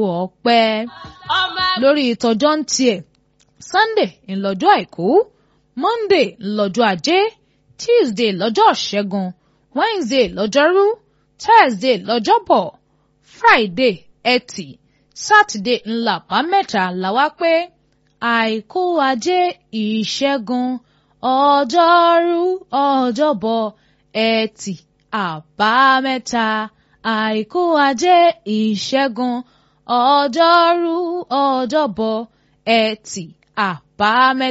ọpẹ́ lórí ìtọ́jọ́ ń tiẹ̀ Sunday ńlọ́jọ́ àìkú Monday ńlọ́jọ́ ajé Tuesday lọ́jọ́ ṣẹ́gun Wednesday lọ́jọ́rú Thursday lọ́jọ́bọ̀ Friday ẹtì Saturday ńlábámẹ́ta làwá pé àìkú ajé ìṣẹ́gun ọjọ́rú ọjọ́bọ̀ ẹtì àbámẹ́ta àìkú ajé ìṣẹ́gun ọjọ́rú ọjọ́bọ̀ ẹtì àbámẹ́ta.